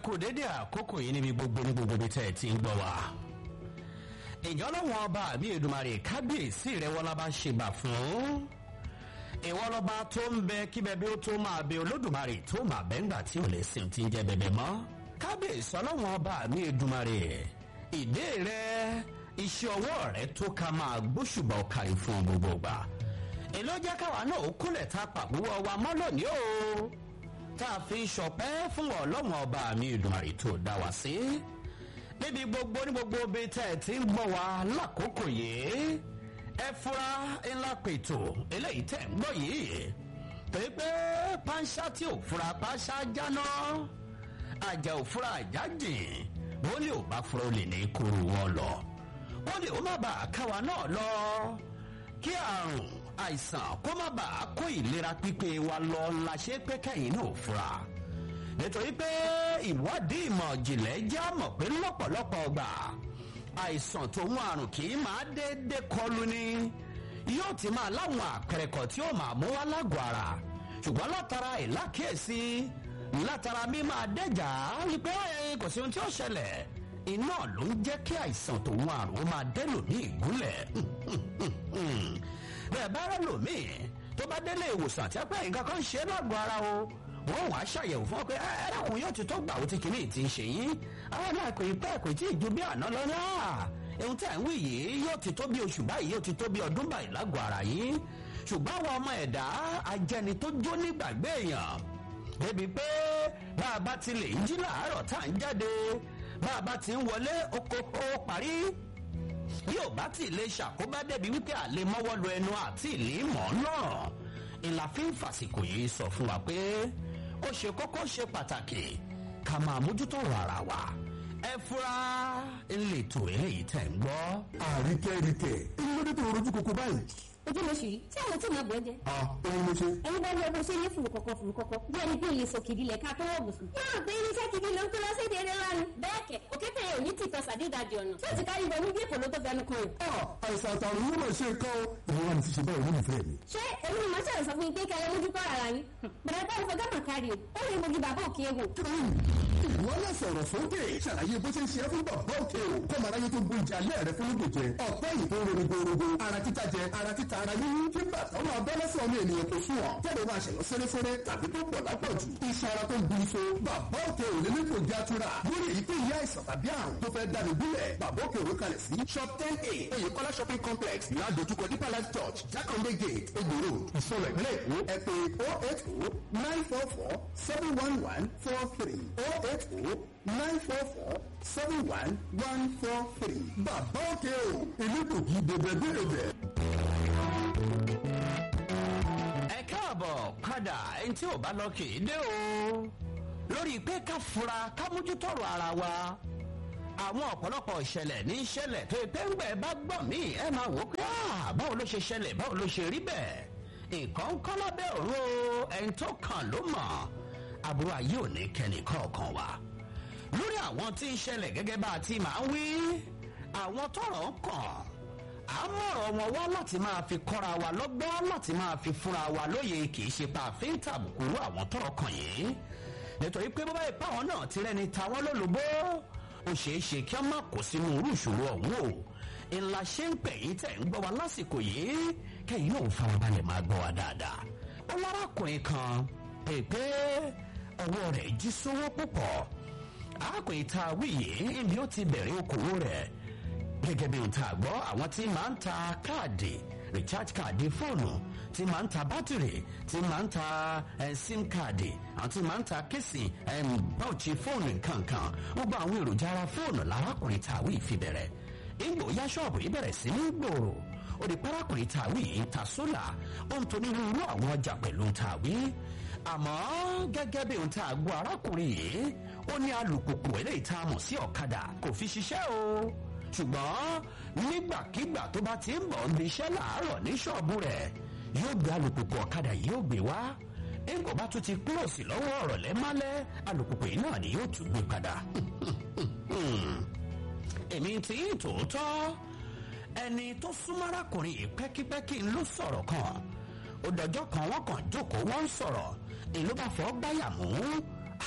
kú dédé àkókò yìí níbi gbogbo ní gbogbo ibi tẹ́ ẹ ti ń gbọ́ wa. ìjọ lọ́wọ́ ọba àbí Èdùmàrè kábíyèsí rẹ̀ wọ́n lábá ṣègbà fún. ìwọ lọ́ba tó ń bẹ kí bẹbẹ ó tó máa bẹ Olódùmarè tó máa bẹ́ ńgbà tí ò lè sìn tí ń jẹ bẹbẹ mọ́. kábíyèsí ọlọ́wọ́ ọba àbí Èdùmàrè ìdè rẹ̀ iṣẹ́ ọwọ́ rẹ̀ tó ká máa gbóṣùbà ọ̀kàrí fún gbogbo gbà. èló jẹ́ káwa náà ó kúnlẹ̀ ta pàbúwọ̀ wa mọ́ lónìí o tá a fi ń ṣọpẹ́ fún ọlọ́run ọba mi Èdùmàrè tó dá wa sí. níbi gbogbo ní gbogbo ibi tẹ́ ẹ ti ń gbọ́ wa lákòókò yìí ẹ fura ńlá pètò eléyìí tẹ́ ń gbọ́ yìí pé pé pánṣá tí ò fura pánṣá jáná àjà ò fura àjà jìn wọ́n lè ò bá fura ó lè ní kúrú wọn lọ wọ́n lè ó má bàa káwa náà lọ kí àrùn àìsàn kó má bàa kó ìlera pípé wa lọ la ṣe pé kẹ́yìn náà fura nítorí pé ìwádìí ìmọ̀ ìjìnlẹ̀ jẹ́ àmọ̀ pé lọ́pọ̀lọpọ̀ ọgbà àìsàn tó ń àrùn kì í máa déédé kọlù ni yóò ti máa láwọn àpẹẹrẹ kan tí ó máa mú wá lágọ̀ọ́ ara ṣùgbọ́n látara ìlákíyèsí látara mímọ́ adẹ́jà wípé kò sí ohun tí ó ṣẹlẹ̀ iná ló ń jẹ́ kí àìsàn tó ń àrùn ó máa dẹ́lò ní ìgúnlẹ̀ bẹ́ẹ̀ bá rẹ̀ lòmíì tó bá délé ìwòsàn tí a pẹ́ nǹkan kan ṣe lágọ̀ọ́ ara o wọ́n wàá ṣàyẹ̀wò fún ọ pé ẹ̀rọ̀kùn yóò ti tó gbà ó ti kìíní ti ń ṣe yín àwọn náà kò ì pẹ́ kò tí ì ju bí àná lọ náà ohun tí à ń wí yìí yóò ti tó bí oṣù báyìí yóò ti tó bí ọdún báyìí lágọ̀ọ́ ara yín ṣùgbọ́n àwọn ọmọ ẹ̀dá ajẹni tó jó nígbàgbé èèyàn débi pé bá a bá ti lè jí làárọ̀ tá à ń jáde bá a bá ti ń wọlé oko ó parí yóò bá ti lè ṣàkóbá débi wípé àlè mọ́wọ́ lu ẹnu àti ìlú mọ́ náà ìlà fi ń fàsìkò yìí sọ fún wa pé ó ṣe kókó ṣe pàtàkì ká máa mójútó ọ̀rọ̀ ara wa ẹ fura ńlẹ̀tò eléyìí tẹ̀ ń gbọ́. àríkẹ́ríkẹ́ èyí ló dé tó rojú koko báyìí. ojú mo sì rí tí àwọn tí màá bọ̀ ẹ́ jẹ. a òun ló ṣe. ẹni bá ní ọdún ṣe ní fùrù kọ̀kọ̀ fùrù kọ̀kọ̀ bí ẹni bí olè sòkìdí lẹ̀ ká tó wọ̀ bùsùn. yóò gbé irinṣẹ́ gidi ló ń kó lọ sí èdè eré lánàá. bẹ́ẹ̀ kẹ̀ òkété yẹn ò ní tìtọ́ sàdédàjì ọ̀nà tí ó ti kárí bọ̀mú bí èkó ló tó fẹnu kan yìí. a àìsàn àtàrùn yóò máa ṣe nǹkan o. ìwọ wa ni ti ṣe báyìí nínú ìfẹ́ mi. ṣé èmi ni màá ṣàlẹ̀ sọ fún yín pé kẹlẹ́ mójú kọ́ ara yín. bẹ̀rẹ̀ bá ìfọ̀gá mà kárí o ó lè mojú bàbá òkè egbò. ìwọ náà sọ̀rọ̀ sókè ṣàlàyé bó ṣe ń ṣe é fún bàbá òkè o kó mara yé tó gbó ìjà alẹ́ rẹ fún lóògùn jẹ ọ̀pẹ́ yìí tó ń ronú gbòòrògbò ara títa jẹ ara títa ara yíyí tí bàtà máa bọ́ lọ́sọ̀ ọmọ ènìyàn tó sùn ọ̀ tẹ́lẹ̀ máa ṣẹ̀yọ́ sẹ́rẹ́sẹ́rẹ́ tàbí tó pọ̀ lápọ̀jù iṣẹ́ ara tó ń bu iṣo bàbá òkè ò lélẹ́ kò já tura lórí èyí tó yá àìsàn tàbí àrùn tó fẹ́ dáni gúnlẹ̀ bàbá òkè òwe kalẹ̀ sí shop ten a oyèkọ́lá shopping complex ládojúkọ deeper life church jákàndé gate egbò road ìsọlọ ìpínlẹ̀ èkó ẹ pè oh eight oh nine four four seven one one four three oh eight oh nine four four seven one one four three bàbá òkè o elégbògi dèbèdèbè. ẹ káàbọ̀ padà ẹni tí ò bá lọ kì í dé o lórí pé ká fura ká mójútọ́rọ̀ ara wa àwọn ọ̀pọ̀lọpọ̀ ìṣẹ̀lẹ̀ ní ìṣẹ̀lẹ̀ tó pé ń gbẹ̀ bá gbọ́ mí ẹ máa wò ó pé báwo ló ṣe ṣẹlẹ̀ báwo ló ṣe rí bẹ́ẹ̀ nǹkan ń kọ́ lábẹ́ òru o ẹni tó kàn ló mọ̀ àbúrò ayé ò ní kẹ́ni kọ̀ọ̀kan wa lórí àwọn tí ń ṣẹlẹ̀ gẹ́gẹ́ bá a ti máa ń wí àwọn tọ́rọ̀ ń kàn à ń mọ̀rọ̀ wọn wá láti máa fi kọ́ra wa lọ́gbọ́n láti máa fi fúnra wa lóye kì í ṣe pa àfin tàbùkù rú àwọn tọ́rọ̀ kàn yìí nítorí pé bó bá yẹ páwọn náà ti rẹni ta wọn lólobó ó ṣeé ṣe kí a má kó sínú irú ìṣòro ọ̀hún o ńlá ṣe ń pè yín tẹ̀ ń gbọ́ wa lásìkò yìí kẹ́yìn náà farabalẹ̀ máa gbọ́ wa dáadáa ó lárakùnrin kan pèpè ọwọ́ rẹ̀ jí sówó púpọ̀ arákùnrin tá a wí yìí ni ó ti bẹ̀rẹ̀ okòwò rẹ̀ gẹ́gẹ́ bí ohun tá a gbọ́ àwọn tí máa ń ta káàdì recharge káàdì fóònù tí máa ń ta bátìrì tí máa ń ta sim káàdì àwọn tí máa ń ta kéèsì báwùchí fóònù nkankan gbogbo àwọn èròjà ara fóònù lárákùnrin tá a wí fi bẹ̀rẹ̀ ìgbò ya ṣọ́ọ̀bù yìí bẹ̀rẹ̀ sí ní gbòòrò ó di párákùnrin tá a wí yìí ta sólà ó ń toní irú àwọn ọjà pẹ̀lú tá a wí àmọ́ gẹ́gẹ́ bí ohun tá a gbọ́ arákùnrin yìí ó ní alùpùpù eléyìí tá a mọ̀ sí ọ̀kadà kò fi ṣiṣẹ́ o ṣùgbọ́n nígbàkigbà tó bá ti ń bọ̀ ń iṣẹ́ làárọ̀ ní ṣọ́ọ̀bù rẹ̀ yóò gbé alùpùpù ọ̀kadà yìí ó gbé wá ẹ̀ńkọ́ bá tún ti kúròsì lọ́wọ́ ọ̀rọ̀ lẹ́málẹ́ alùpùpù yìí náà ni yóò tún gbé padà. èmi tí ń tòótọ́ ẹni tó súnmọ́ arákùnrin yìí pẹ́kípẹ́kí ń ló sọ̀rọ̀ kan ó dọjọ́ kan wọ́n kàn jókòó wọ́n ń sọ̀rọ̀ èló bá fọ́ gbáyà mú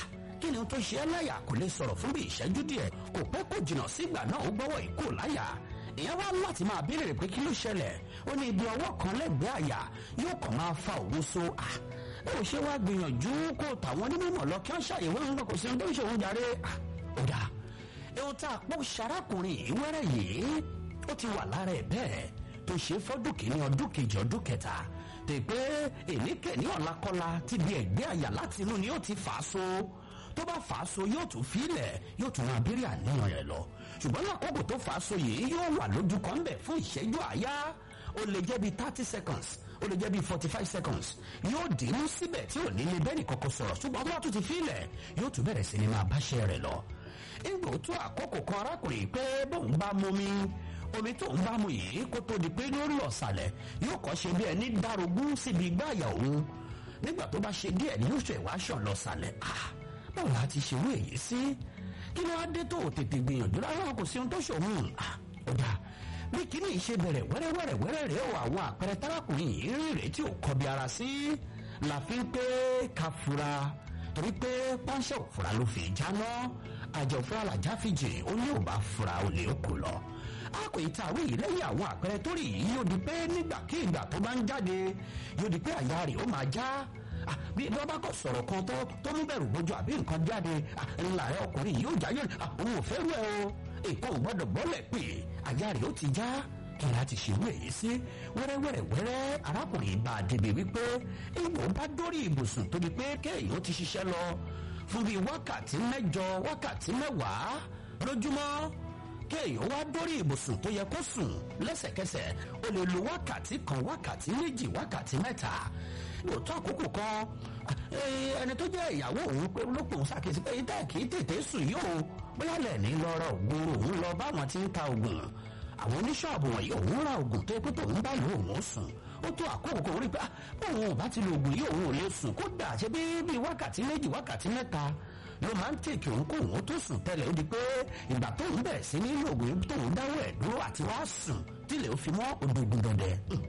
kí ni tó ṣe é láyà kò lè sọ̀rọ̀ fún bí ìṣẹ́jú díẹ̀ kò pẹ́ kò jìnnà sígbà náà ó gbọ́wọ́ ìkó láyà ìyẹn wá láti máa béèrè pé kí ló ṣẹlẹ̀ ó ní ibi ọwọ́ kan lẹ́gbẹ̀ẹ́ àyà yóò kàn máa fa òun so à ẹ ò ṣe wá gbìyànjú kó tàwọn onímọ̀ lọ kí wọ́n ṣàyẹ̀wò ń gbọ́ kò sí ohun tó ń ṣe òun jàre ó dà ohun tá a pọ̀ ṣarákùnrin yìí wẹ́rẹ́ yìí ó ti wà lára ẹ̀ bẹ́ẹ̀ tó ṣe fọ́dún kìíní ọdún kejì ọdún kẹta tè pé èníkẹ́ni ọ̀làkọ́lá ti di ẹ̀gbẹ́ àyà láti inú ni ó ti fà á so tó bá fà á so yóò tún filẹ̀ yóò tún máa béèrè àníyàn rẹ̀ lọ ṣùgbọ́n lákòókò tó fà á so yìí yóò wà lójú kan bẹ̀ fún ìṣẹ́jú àyá ó lè jẹ́ bíi thirty seconds ó lè jẹ́ bíi forty five seconds yóò dìímú síbẹ̀ tí ò ní lè bẹ́ẹ̀ nìkan kò sọ̀rọ̀ ṣùgbọ́n tó bá tún ti filẹ̀ yóò tún bẹ̀rẹ̀ sí ni máa báṣẹ́ rẹ̀ lọ. ìgbò tó àkókò kan arákùnrin pé bóun bá mú mi omi tó ń bá mu yìí kó tó di pé ní ó lọ sàlẹ̀ yóò kọ́ ṣe bí ẹni darogún síbi igbá àyà òun nígbà tó bá ṣe díẹ̀ ní oṣù ẹ̀wá ṣàn lọ sàlẹ̀ ah báwo la ti ṣerú èyí sí kí ló wá dé tó o tètè gbìyànjú rárá kò sí ohun tó ṣòun ah ó dà bí kíní ìṣe bẹ̀rẹ̀ wẹ́rẹ́wẹ́rẹ́ wẹ́rẹ́ rẹ̀ ó àwọn àpẹẹrẹ tárákùnrin yìí rí rèé tí ò kọbi ara sí la fi ń pé ká fura torí pé pánṣẹ́ òfura ló fi jáná àjọ òfura làjá fi jìn ó ní ò bá fura ó lè kó lọ àpò ìtàwé yìí lẹ́yìn àwọn àpẹẹrẹ tó rí yìí yóò di pé nígbàkigbà tó bá ń jáde yóò di pé àyà rẹ̀ ó máa já bí wọ́n bá kọ̀ sọ̀rọ̀ kan tó tó mú bẹ̀rù bójú àbí nǹkan jáde ńlá ẹ̀ ọkùnrin yìí ó já yóò òun ò fẹ́ rẹ̀ o èkó ò gbọ́dọ̀ bọ́lẹ̀ pé àyà rẹ̀ ó ti já kí láti ṣe wé yìí sí wẹ́rẹ́wẹ́rẹ́wẹ́rẹ́ arákùnrin bá a débi wípé ìwọ bá dórí ibùsùn tó di pé kéèyàn ti ṣiṣẹ́ lọ fún bíi wákàtí mẹ́jọ wákàtí mẹ́wàá lójúmọ́ kéèyàn wá dórí ibùsùn tó yẹ kó sùn lẹ́sẹ̀kẹsẹ̀ ó lè lo wákàtí kan wákàtí méjì wákàtí mẹ́ta lóòótọ́ àkókò kan ẹni tó jẹ́ ìyàwó òun pé lópò ń ṣàkíyèsí pé ìdá kì í tètè sùn yìí o bóyá lẹ́ẹ̀ni lọ ra ògùn òun lọ báwọn ti ń ta ògùn àwọn oníṣọ́ọ̀bù wọ̀nyí òun ra ògùn tó yẹ pé tòun bá lò òun sùn ó tó àkókò kan rí pé bóun ò bá ti lo ògùn yìí òun ò lè sùn kódà ṣe bí bíi wákàtí méjì wákàtí mẹ́ta ló máa ń tèkì òun kó òun tó sùn tẹ́lẹ̀ ó di pé ìgbà tóun bẹ̀rẹ̀ sí ní lògùn yìí tóun dáwọ́ ẹ̀ dúró àti wá sùn tílẹ̀ ó fi mọ́ òdòdó dọ̀dẹ̀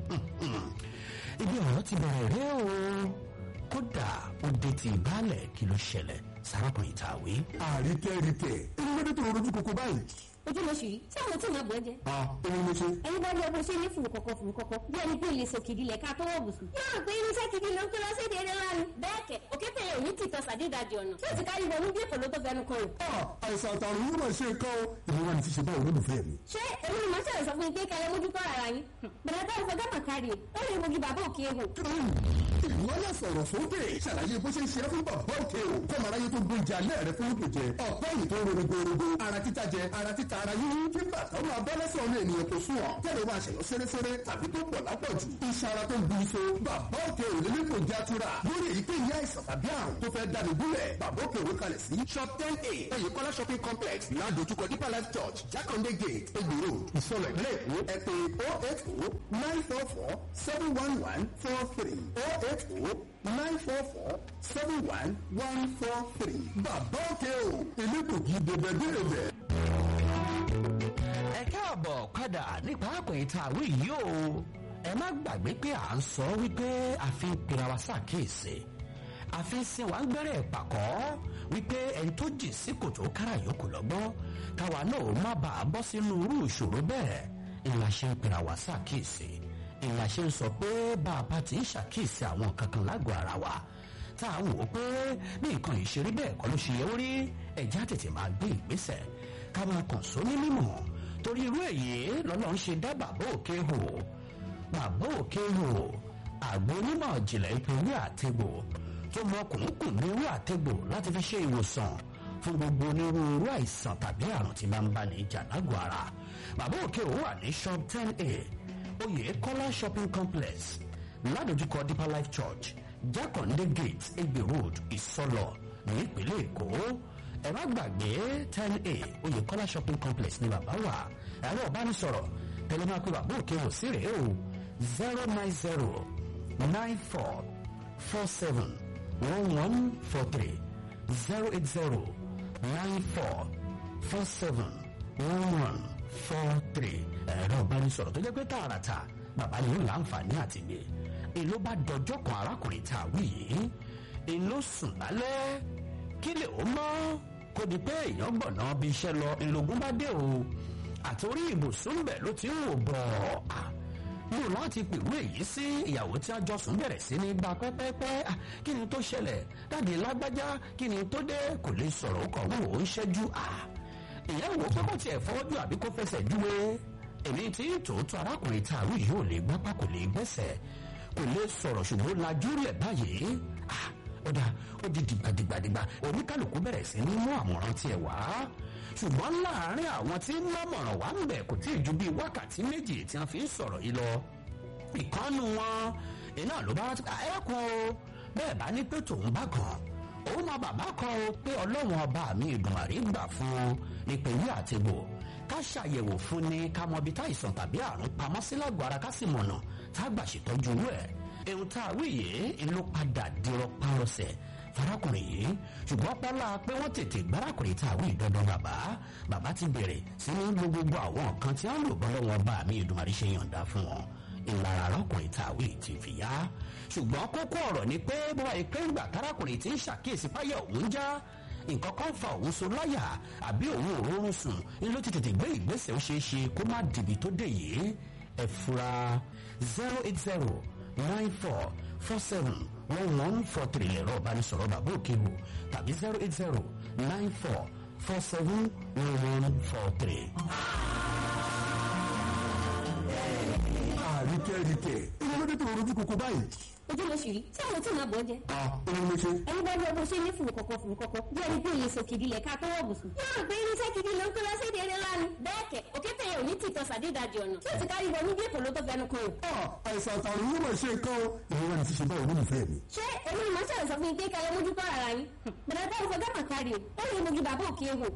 ibi ọ̀rọ̀ ti bẹ̀rẹ̀ rẹ́ o kódà ó dé ti ìbálẹ̀ kí ló ṣẹlẹ̀ sárákùnrin tàwé. àríkẹ́ríkẹ́ inú lóde tó rojú koko báyìí. ojú mo ṣì rí tí àwọn tí màá bọ̀ jẹ. a òun ló ṣe. ẹni bá lọ bó ṣe ní fùrù kọ̀kọ̀ fùrù kọ̀kọ̀ bí ẹni pé ilé sòkìdí lẹ̀ ká tó wọ̀ bùsùn. yóò pé irinṣẹ́ gidi ló ń kó lọ sí èdè eré lánàá. bẹ́ẹ̀ kẹ̀ òkété yẹn ò ní tìtọ́ sàdédàjì ọ̀nà tí ó ti kárí wọnú bí èkó ló tó fẹnu kan rò. àìsàn àtàrùn yóò máa ṣe nǹkan o ìmúra ni ti ṣe báwo olólùfẹ́ mi. ṣé èmi ni màá ṣàlẹ̀ sọ fún yín pé kẹlẹ́ mójú kọ́ ara yín. bẹ̀rẹ̀ bá ìfọ̀ gàmà kárí ó lè mojú bàbá òkè ehò. ìwọ náà sọ̀rọ̀ sókè ṣàlàyé bó ṣe ń ṣe é fún bàbá òkè o kọ́ màá ráyé tó gbóúnjẹ alẹ́ rẹ fún òkè jẹ ọ̀pọ̀ yìí tó rorogorogo ara títa jẹ ara títa ara yín kí bàtà máa bọ́ lẹ́sẹ̀ ọmọ ènìyàn tó sùn ọ̀ tẹ́lẹ̀ máa ṣẹ̀yọ́ sẹ́rẹ́sẹ́rẹ́ tàbí tó pọ̀ lápọ̀jù iṣan ara tó ń bu iṣo bàbá òkè ò lè lẹ́kọ̀ọ́ jẹ́ àtúrà lórí èyíkéyìí àìsàn tàbí àrùn tó fẹ́ dání gúnlẹ̀ bàbá òkè òwe kalẹ̀ sí shop ten a ẹ̀yìnkọ́lá shopping complex ládojúkọ deeper life church jákàndé gate egbò road ìsọlọ ìpínlẹ̀ èkó ẹ pè oh eight oh nine four four seven one one four three oh eight oh nine four four seven one one four three bàbá òkè o elégbògi dèbẹ̀dèbẹ̀. ẹ káàbọ̀ padà nípa àpẹẹrẹ àwí yìí o ẹ má gbàgbé pé à ń sọ wípé a fi ń pera wa ṣàkíyèsí a fi ń sin wa ń gbẹ́rẹ́ pàkọ́ wípé ẹni tó jì sí kòtò kára yòókù lọ́gbọ́n káwa náà ó má bàa bọ́ sínú irú ìṣòro bẹ́ẹ̀ ìlà ṣe ń pera wa ṣàkíyèsí ìlà ṣe ń sọ pé bá a bá ti ń ṣàkíyèsí àwọn kankan lágọ̀ọ́ ara wa tá à ń wò ó pé bí nǹkan yìí ṣe rí bẹ́ẹ̀ kọ́ ló ṣe yẹ ó rí ẹ̀já tètè máa gbé ìgbésẹ̀ ká máa kàn sóní mímọ̀ torí irú èyí lọ́lọ́ ń ṣe dá bàbá òkè hò bàbá òkè hò àgbo onímọ̀ ìjìnlẹ̀ ìpínlẹ̀ àtẹ̀gbò tó mọ kùnkùn ní irú àtẹ̀gbò láti fi ṣe ìwòsàn fún gbogbo onírúurú àìsàn tàbí àrùn tí máa ń bá ní ìjà lágọ̀ọ́ ara bàbá òkè hò wà ní shop ten a oyè kọ́lá shopping complex ládojúkọ deeper life church jákàndé gate egbe road ìsọlọ ní ìpínlẹ̀ èkó ẹ má gbàgbé ten a oyèkọ́lá shopping complex ní bàbá wa ẹ̀rọ ìbánisọ̀rọ̀ tẹlẹ máa pe bàbá òkè wò sí rèé o zero nine zero nine four four seven one one four three zero eight zero nine four four seven one one four three ẹ̀rọ ìbánisọ̀rọ̀ tó jẹ́ pé tààràtà bàbá yìí ń láǹfààní àti gbé èló bá dọjọ́ kan arákùnrin tá a wí yìí èló sùn lálẹ́ kílè ó mọ́ kó di pé èèyàn gbọ̀nà bí iṣẹ́ lọ ìlògún bá dé o àtòrí ibùsùn bẹ̀ ló ti ń wò bọ̀ mo láti pèrú èyí sí ìyàwó tí a jọ sùn bẹ̀rẹ̀ sí ní gba pẹ́pẹ́pẹ́ kí ni tó ṣẹlẹ̀ dáàdi lágbájá kí ni tó dé kò lè sọ̀rọ̀ ó kàn wò ó ń ṣẹ́jú ìyá wo pé kò tiẹ̀ fọwọ́jú àbí kó fẹsẹ̀ júwe èmi tí tòótọ́ arákùnrin tààrú yìí ò lè gbápá kò lè gbẹ́sẹ̀ kò lè sọ̀rọ̀ ṣùgbọ́n lajú lẹ̀ báyìí ó dà ó di dìgbàdìgbàdìgbà oníkálukú bẹ̀rẹ̀ sí ní mú àmọ̀ràn tiẹ̀ wá ṣùgbọ́n láàárín àwọn tí ń lámọ̀ràn wá ń bẹ̀ kò tí ì ju bíi wákàtí méjì tí wọ́n fi ń sọ̀rọ̀ yìí lọ ìkànnù wọn iná ló bá ẹ̀kún o bẹ́ẹ̀ bá ní pé tòun bá gan òun náà bàbá kan o pé ọlọ́run ọba mi ìdùnmàrí gbà fún un nípìnlẹ̀ àtìgbò ká ṣàyẹ̀wò fún ni ká mọ ibi táìsàn tàbí àrùn pamọ́ sí lágọ̀ọ́ ara ká sì mọ̀nà tá a gbà ṣètọ́jú rẹ̀ ohun tá a wí yìí ló padà dirọ́ párọsẹ̀ farakùnrin yìí ṣùgbọ́n pọ́lá pé wọ́n tètè gbárakùnrin tá a wí dandan bàbá bàbá ti bẹ̀rẹ̀ sí ní lo gbogbo àwọn nǹkan tí wọ́n lò bọ́lọ́ wọn bá mi ìdùnmọ̀rí ṣe yọ̀ǹda fún wọn ìlara arákùnrin tá a wí ti fi yá ṣùgbọ́n kókó ọ̀rọ̀ ni pé bọ́wá ìpé ńgbà tárakùnrin ti ń ṣàkíyèsí páyà òun já nǹkan kan fa òun so láyà àbí òun ò rọrùn sùn ní ló ti tètè gbé ìgbésẹ̀ ó ṣeé ṣe kó má dìbì tó dé yìí ẹ fura zero eight zero nine four four seven one one four three lẹ̀rọ ìbánisọ̀rọ̀ bàbá òkèwò tàbí zero eight zero nine four four seven one one four three. àríkẹ́ríkẹ́ ìwọ́n ló dé tó rojú koko báyìí. ojú ló ṣì rí tí àwọn tí màá bọ̀ jẹ. òun ló ṣe. ẹni bá lọ bó ṣe ní fùrù kọ̀kọ̀ fùrù kọ̀kọ̀ bí ẹni pé iye sòkìdí lẹ̀ ká tó wọ̀ bùsùn. yóò gbé irinṣẹ́ gidi ló ń kó lọ sí èdè eré lánàá. bẹ́ẹ̀ kẹ̀ òkété yẹn ò ní tìtọ́ sàdédàjì ọ̀nà tí ó ti kárí wọnú bí èkó ló tó fẹnu kan o. àìsàn àtàrùn yóò máa ṣe nǹkan o. ìwọ́n wà ní ṣíṣe báyìí nínú ìfẹ́ mi. ṣé èmi ni màá ṣàlẹ̀ sọ fún yín pé kẹlẹ́ mójú kọ́ ara yín. bẹ̀rẹ̀ bá ìfọ̀ gámà kárí o ó lè mojú bàbá òkè wò.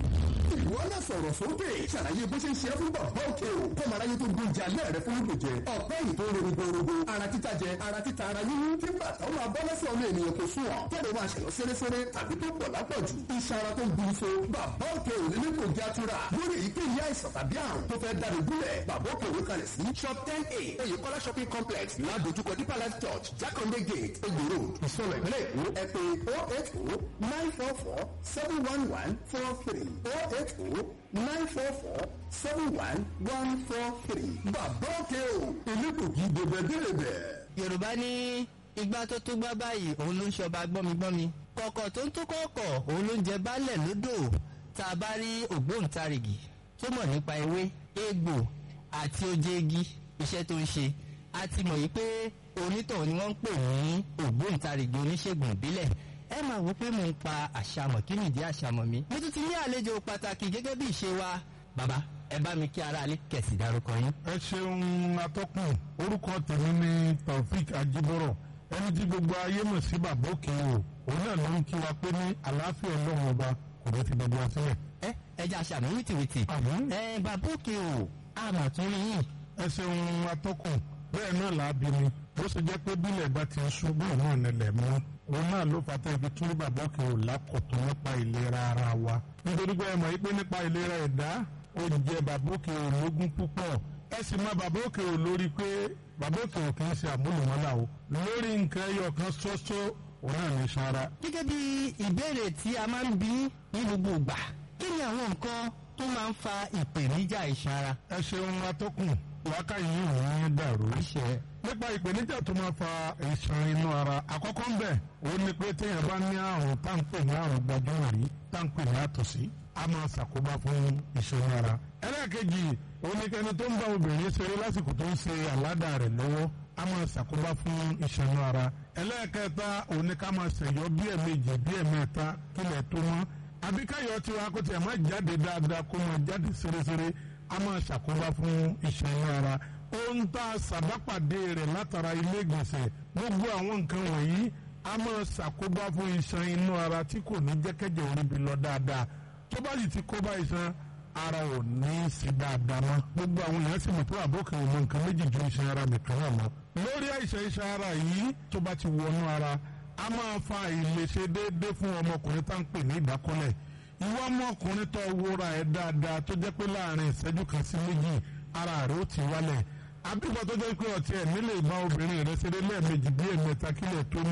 ìwọ náà sọ̀rọ̀ sókè ṣàlàyé bó ṣe ń ṣe é fún bàbá òkè o kọ́mọ aráyé tó gbóúnjẹ alẹ́ rẹ fún lóògùn jẹ ọ̀pẹ́ yìí tó ń ronú gbòòrògbò ara títa jẹ ara títa ara yíyún tí bàtà ó máa bọ́ lẹ́sẹ̀ ọmọ ènìyàn kò sún ọ̀ tẹ́lẹ̀ máa ṣẹ̀yọ́ sẹ́rẹ́sẹ́rẹ́ tàbí tó pọ̀ lápọ̀jù iṣan ara tó ń bu iṣo bàbá òkè ò nílé kò já tura lórí èyíkéyìí àìsàn tàbí àrùn tó fẹ́ dáni gúnlẹ̀ bàbá òkè òwe kalẹ̀ sí shop ten a oyèkọ́lá shopping complex ládojúkọ deeper life church jákàndé gate egbò road ìsọlọ ìpínlẹ̀ èkó ẹ pé oh eight oh nine four four seven one one four three oh eight oh nine four four seven one one four three bàbá òkè o elégbògi dèbẹ̀dèbẹ̀. yorùbá ní igbá tó tó gbá báyìí òun ló ń ṣọba gbọ́migbọ́mi kọ̀kọ̀ tó ń tó kọ̀ọ̀kọ̀ òun ló ń jẹ baálẹ̀ lódò tá a bá rí ògbóǹtarìgì tó mọ̀ nípa ewé egbò àti oje igi iṣẹ́ tó ń ṣe a ti mọ̀ yìí pé onítọ̀hún ni wọ́n ń pè ní ògbóǹtarìgì oníṣègùn ìbílẹ̀ ẹ máa wò pé mò ń pa àṣàmọ̀ kí nìdí àṣàmọ̀ mi mo tún ti ní àlejò pàtàkì gẹ́gẹ́ bí ìṣe wa bàbá ẹ bá mi kí ara alẹ́ kẹ̀sì dárúkọ yín. ẹ ṣeun atọ́kùn orúkọ tèmi ní taofik ajibọrọ ẹni tí gbogbo ayé mọ̀ sí bàbá òkè o òun náà ló ń kí wa pé ní àlàáfíà ọlọ́run ọba kò ní ti gbogbo wa sílẹ̀. ẹ ẹ jẹ́ àṣàmì wìtìwìtì. àmín. ẹ bàbá òkè o àmọ̀ tó rí yín. ẹ ṣeun atọ́kùn bẹ́ẹ̀ náà là á bí mi bó ṣe jẹ́ pé bílẹ̀ bá ti ń sún bẹ́ẹ̀ náà nílẹ̀ mọ́ òun náà ló fà tẹ́ ibi tún rí bàbá òkè o lákọ̀tún nípa ìlera ara wa nítorí pé ẹ mọ̀ pé nípa ìlera ẹ̀dá ó jẹ́ bàbá òkè o lógún púpọ̀ ẹ sì mọ bàbá òkè o lórí pé bàbá òkè o kì í ṣe àmúlùmọ́lá o lórí nǹkan ẹyọ kan ṣoṣo òun náà ní sara. gẹ́gẹ́ bí ìbéèrè tí a máa ń bí ní gbogbo ìgbà kí ni àwọn nǹkan tó máa ń fa ìpèníjà iṣan ara. ẹ ṣeun atọ́kùn wákàyí yìí ń dàrú. nípa ìpèníjà tó máa fa ìṣàn inú ara àkọ́kọ́ ń bẹ̀ ó ní pé téèyàn bá ní àrùn táǹpẹ̀ ní àrùn gbajúmọ̀ rí táǹpẹ̀ ní àtọ̀sí a máa ṣàkóbá fún ìṣàn ara. ẹlẹ́ẹ̀kejì oníkẹ́ni tó ń bá obìnrin ṣeré lásìkò tó ń ṣe àládà rẹ̀ lọ́wọ́ a máa ṣàkóbá fún ìṣàn ara. ẹlẹ́ẹ̀kẹta oníkà máa ṣẹ̀yọ́ bí ẹ̀mejì bí ẹ̀mẹ́ta kílẹ̀ tó mọ́ àbíkáyọ̀ tiwa kó tiẹ̀ má jáde dáadáa kó máa jáde ṣeréṣeré a máa ṣàkóbá fún ìṣàn ara ohun tá a ṣàbápàdé rẹ̀ látara ilé ìgbọ̀nsẹ̀ gbogbo àwọn nǹkan wọ̀nyí a máa ṣàkóbá fún iṣan inú ara tí kò ní jẹ́kẹ́jẹ́ orí bi lọ dáadáa tó bá sì ti kóbá iṣan ara ò ní í sí dáadáa mọ́ gbogbo àwọn èèyàn sì mọ̀ pé àbókè ò mọ nǹkan méjì ju iṣan ara nìkan náà mọ́ lórí àìsàn iṣan ara yìí tó bá ti wọnú ara a máa fa ìlèṣe déédéé fún ọmọkùnrin tá à ń pè ní ìdákọ́lẹ̀ ìwọ ọmọkùnrin tó wúra ẹ̀ dáadáa tó jẹ́ pé láàrin ìṣẹ́jú kan sí méjì ara rẹ̀ ó ti wálẹ̀ àbíkọ tó jẹ́ pé ọtí ẹ̀ nílé ìbá obìnrin rẹ̀ ṣeré lẹ́ẹ̀mejì bí ẹ̀mẹ́ta kílẹ̀ tó mọ́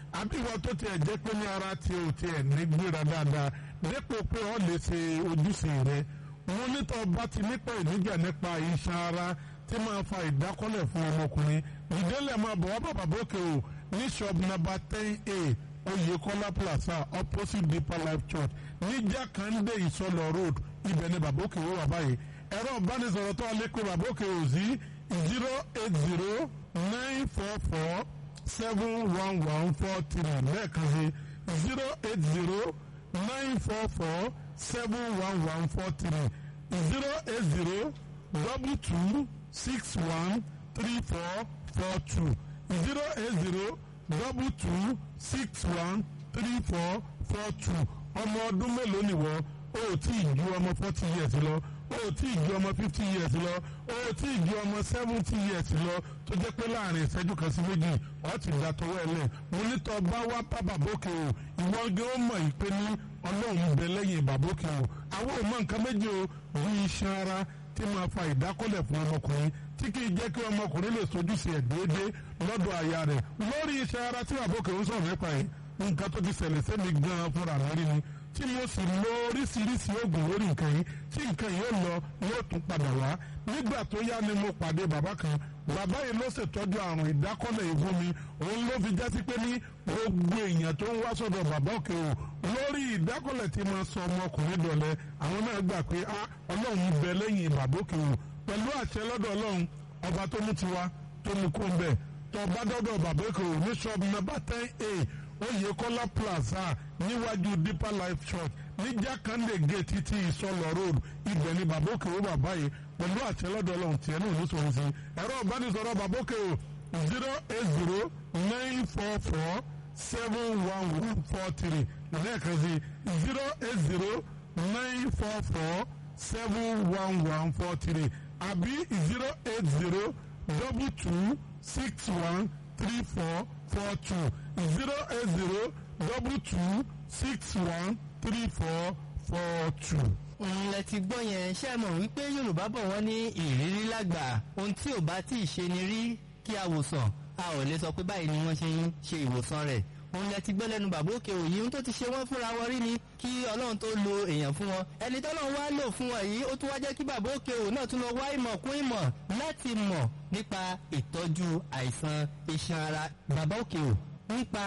àbí ìwọ tó tiẹ̀ jẹ́ pé ní ara tí o tiẹ̀ ní gbéra dáadáa dépò pé o lè ṣe ojúṣe rẹ wọn nítọ́ bá ti nípa ìníjà nípa iṣan ara tí máa fa ìdákọ́lẹ̀ fún ọmọkùnrin ìdílé máa bọ̀ wá bàbá bókè o ní shop number ten a Oyèkọ́lá plaza opposite deeper life church ní Jákàndé Ìsọlọ road ibẹ̀ ni bàbá òkè wọ́n wà báyìí ẹ̀rọ ìbánisọ̀rọ̀ tó alẹ́ pé bàbá òkè ò sí zero eight zero nine four four seven one one four three lẹ́ẹ̀kan sí zero eight zero nine four four seven one one four three zero eight zero double two six one three four four two zero eight zero double two six one three four four two ọmọ ọdún mélòó nìwọ o ò tí ì ju ọmọ forty years lọ o ò tí ì ju ọmọ fifty years lọ o ò tí ì ju ọmọ seventy years lọ tó jẹ́ pé láàrin ìṣẹ́jú kan sí méjì ọ̀ ti dà tọwọ́ ẹ lẹ̀ mo ní tọ́ bá wá bá bàbókè o ìwọ gé ó mọ̀ yìí pé ní ọlọ́run bẹ lẹ́yìn bàbókè o àwọn ò mọ nǹkan méjì o bí iṣan ara tí máa fa ìdákọ́lẹ̀ fún ọmọkùnrin tí kì í jẹ́ kí ọmọkùnrin lè sojúṣe ẹ̀ déédéé lọ́dọ̀ aya rẹ̀ lórí iṣan ara tí bàbókè ń sọ̀rọ̀ nípa ẹ̀ nǹkan tó ti ṣẹlẹ̀ sẹ́mi gan-an fúnra mi rí ni tí mo sì lo oríṣiríṣi oògùn lórí nǹkan yìí tí nǹkan yìí ó lọ yóò tún padà wá nígbà tó yá ni mo pàdé bàbá kan bàbá yìí ló ṣètọ́jú àrùn ìdákọ́lẹ̀ ìfún mi òun ló fi jásí pé ní gbogbo èèyàn tó ń wá sọ́dọ̀ bàbá òkè o lórí ìdákọ́lẹ̀ tí máa sọ ọmọkùnrin dọ̀lẹ́ àwọn náà gbà pé a ọlọ́run bẹ lẹ́yìn bàbá òkè o pẹ̀lú àṣẹ lọ́dọ̀ ọlọ́run ọba tó mú tiwa tó mú kó ń bẹ̀ tó bá dọ́dọ̀ bàbá òkè o ní ṣọ́ọ̀bù nàbà ten a Oyèkọ́lá plaza níwájú deeper life church ní jákàndé gate títí ìsọlọ road ibẹ̀ ni bàbá òkè o bàbá yìí pẹ̀lú àṣẹ lọ́dọ̀ ọlọ́run tiẹ̀ náà ló sọ̀rọ̀ sí ẹ̀rọ ìbánisọ̀rọ̀ bàbá òkè o zero eight zero nine four four seven one one four three lẹ́ẹ̀kan sí zero eight zero nine four four seven one one four three àbí zero eight zero double two six one three four four two zero eight zero double two six one three four four two. ǹlẹ̀ ti gbọ́ yẹn ṣe mọ̀ wípé yorùbá bọ̀ wọ́n ní ìrírí lágbà ohun tí ò bá tí ì ṣe ni rí kí a wò sàn a ò lè sọ pé báyìí ni wọ́n ṣe ń ṣe ìwòsàn rẹ̀ òun lẹ ti gbọ́ lẹ́nu bàbá òkè òyì ohun tó ti ṣe wọ́n fúnra wọn rí ni kí ọlọ́run tó lo èèyàn fún wọn ẹni tọ́lọ́run wá lò fún wọn yìí ó tún wá jẹ́ kí bàbá òkè òun náà tún lọ wá ìmọ̀ kún ìmọ̀ láti mọ̀ nípa ìtọ́jú àìsàn iṣan ara bàbá òkè ò nípa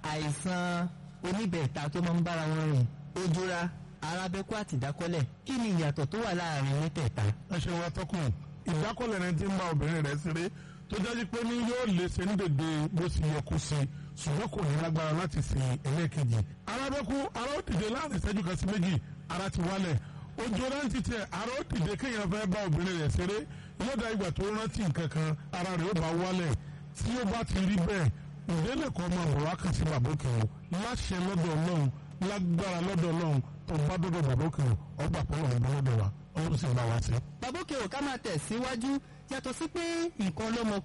àìsàn oníbẹ̀ẹ̀ta tó máa ń bára wọn rìn ojúra arábẹ́kú àti ìdákọ́lẹ̀ kí ni ìyàtọ̀ tó wà láàrin mẹ́tẹ̀ẹ̀ta. ẹ ṣe wa tọkùn ìdákọ́lẹ̀ rẹ ti ń bá obìnrin rẹ̀ ṣeré tó jáde pé ní yóò lè ṣe ní dèdè bó ṣe yẹ kó ṣe ṣùgbọ́n kò ní lágbára láti ṣe ẹlẹ́ẹ̀kejì. arábẹ́kú ara ó dìde láàrin ìṣẹ́jú kan sí méjì ara ti wálẹ̀ ojú rántí tẹ ara ó dìde kéèyàn fẹ́ bá obìnrin rẹ̀ ṣeré yóò dá ìgbà tó rántí nǹkan kan ara rẹ̀ ó bá wálẹ̀ tí ó bá ti rí bẹ́ẹ̀ ìdílé kan máa bọ̀ wá kàn sí bàbókè o láṣẹ lọ́dọ̀ ọlọ́run lágbára lọ́dọ̀ ọlọ́run tó bá dọ́dọ̀ bàbókè o ọgbà pọ̀lọ̀ ń bọ́ lọ́dọ̀ wa ọlọ́run sì ń bá wa sí. bàbá òkè ò ká máa tẹ̀ síwájú yàtọ̀ sí pé nǹkan ọlọ́mọ